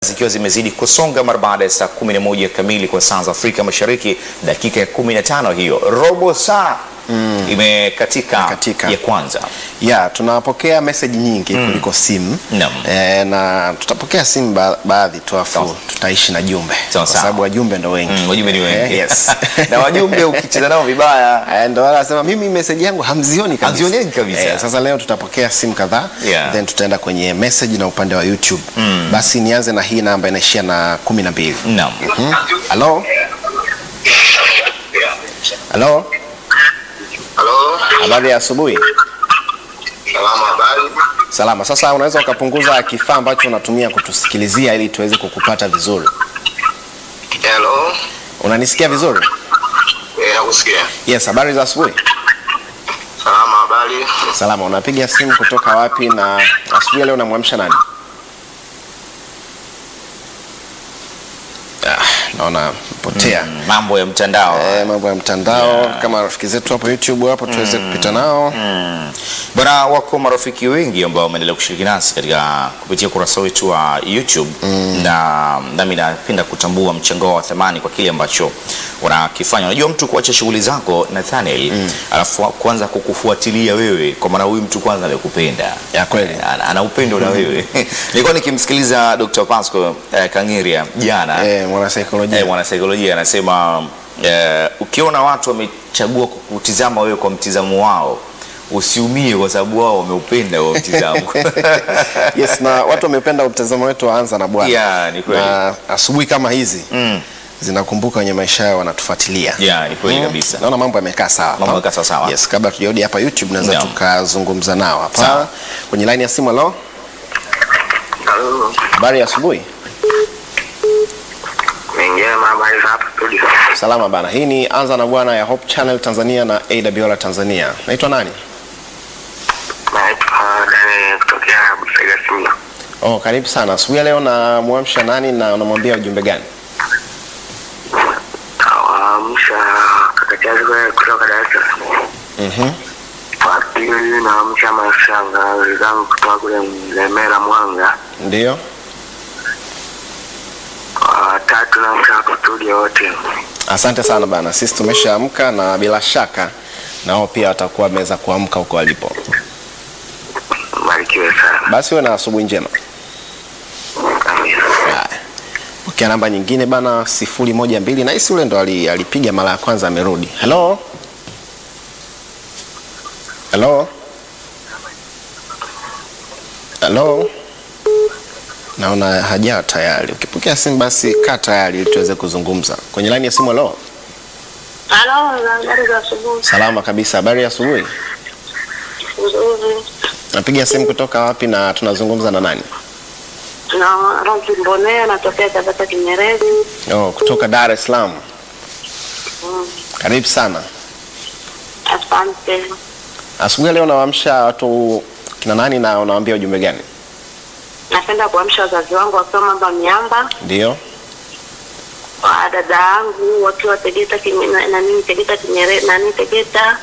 zikiwa zimezidi kusonga mara baada ya saa 11 kamili kwa saa za Afrika Mashariki, dakika ya 15 hiyo, robo saa imekatika Imekatika. ya kwanza. ya tunapokea message nyingi kuliko simu Naam. e, na tutapokea simu ba baadhi tu Sawa. afu tutaishi na jumbe Sawa, kwa sawa. sababu wajumbe ndo wengi Mm, wajumbe ni wengi Eh, yes. na wajumbe ukicheza nao vibaya Eh, ndo wale wanasema mimi message yangu hamzioni kabisa. Hamzioni kabisa. Eh, sasa leo tutapokea simu kadhaa Yeah. then tutaenda kwenye message na upande wa YouTube basi nianze na hii namba inaishia na kumi na mbili naam. halo halo Halo, habari ya asubuhi salama, habari? salama sasa unaweza ukapunguza kifaa ambacho unatumia kutusikilizia ili tuweze kukupata vizuri Hello, unanisikia vizuri eh, nakusikia. yes habari za asubuhi Salama, habari? salama unapiga simu kutoka wapi na asubuhi ya leo unamwamsha nani ah, naona potea Mm, mambo ya mtandao Eh, mambo ya mtandao Yeah. kama rafiki zetu hapo youtube hapo tuweze kupita nao Bwana, wako marafiki wengi ambao wameendelea kushiriki nasi katika kupitia ukurasa wetu wa YouTube na nami napenda kutambua mchango wao wa thamani kwa kile ambacho wanakifanya. Unajua, mtu kuacha shughuli zako Nathaniel, alafu kuanza kukufuatilia wewe, kwa maana huyu mtu kwanza amekupenda ya kweli ana, ana upendo na wewe. Nilikuwa nikimsikiliza Dr. Pasco eh, Kangiria jana eh, mwanasaikolojia eh, mwanasaikolojia anasema eh, ukiona watu wamechagua kukutizama wewe kwa mtizamo wao usiumie kwa sababu wao wameupenda huo mtizamo. yes na watu wamependa mtazamo wetu waanza na bwana Yeah, ni kweli. na asubuhi kama hizi Mm. zinakumbuka wenye maisha yao wanatufuatilia Yeah, ni kweli kabisa. naona mambo yamekaa sawa Mambo yamekaa sawa sawa. yes kabla tujarudi hapa youtube naweza Naam. tukazungumza nao Sawa. hapa kwenye line ya simu halo Halo, habari ya asubuhi Njema, habari za hapa studio? salama bana hii ni anza na bwana ya hope channel tanzania na awr tanzania naitwa nani Naitwa Daniel kutokea Busega, Simba. oh karibu sana asubuhi ya leo namwamsha nani na unamwambia ujumbe gani Nawaamsha kaka Chazi kwa- kutoka Dar es Salaam. Mhm. Wa pili naamsha mashangazi zangu kutoka kule Lemera, Mwanga. ndio Wa tatu naamsha hapa studio wote. asante sana bana sisi tumeshaamka na bila shaka na wao pia watakuwa wameweza kuamka huko walipo Mbarikiwe sana. basi uwe na asubuhi njema Amina. Haya. pokea namba nyingine bana sifuri moja mbili na hisi ule ndo ali- alipiga mara ya kwanza amerudi helo helo helo naona hajaa tayari ukipokea simu basi kaa tayari ili tuweze kuzungumza kwenye laini ya simu halo Halo, habari za asubuhi. salama kabisa habari ya asubuhi Nzuri. napiga simu kutoka wapi na tunazungumza na nani Na Rozi Mbonea natokea Tabata Kinyerezi. oh, kutoka dar es salaam Mm, karibu sana Asante. asubuhi ya leo nawaamsha watu kina nani na unawaambia ujumbe gani Napenda kuamsha wazazi wangu wakiwa Mamba Miamba, ndio wa dada yangu wakiwa Tegeta Kinye- na- nani Tegeta Kinyerezi, nani Tegeta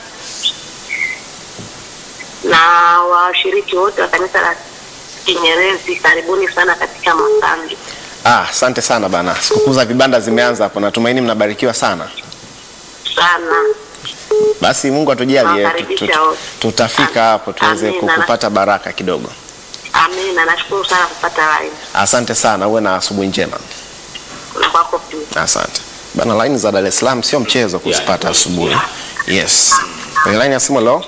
na washiriki wote wa kanisa la Kinyerezi, karibuni sana katika makambi. Ah, asante sana bana. Sikukuu za vibanda zimeanza hapo. Natumaini mnabarikiwa sana. Sana. Basi Mungu atujalie tu- Nawakaribisha tu- wote. tutafika hapo tuweze Amina. kukupata baraka kidogo. Amina, nashukuru sana kupata line. Asante sana, uwe na asubuhi njema. Na kwako pia. Asante bana. Line za Dar es Salaam sio mchezo kuzipata asubuhi. Yes. Kwenye line ya simu, hello.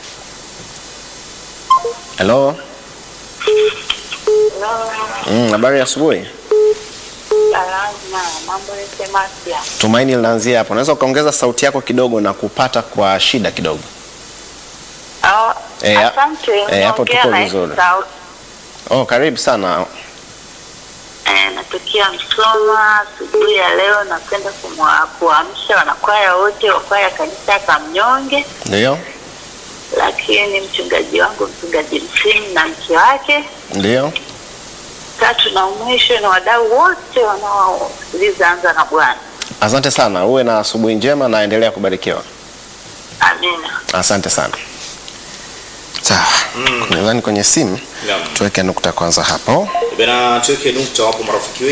Hello. Mm, habari ya asubuhi. Salama, mambo yote mapya. Tumaini linaanzia hapo. Unaweza ukaongeza sauti yako kidogo na kupata kwa shida kidogo. Oh, Eh, ya- asante. eh, hapo Unaongea tuko na vizuri. Esau. Oh, karibu sana. Eh, natokea Msoma. Asubuhi ya leo napenda kumwa- kuamsha wanakwaya wote wa kwaya kanisa ya Kamnyonge, Ndio? lakini mchungaji wangu mchungaji Msimu na mke wake, Ndio? tatu na mwisho ni wadau wote wanaosikiliza Anza na Bwana. Asante sana, uwe na asubuhi njema na endelea kubarikiwa. Amina. Asante sana. Sawa. Mm. nadhani kwenye simu Naam. tuweke nukta kwanza hapo Bena tuweke nukta wapo marafiki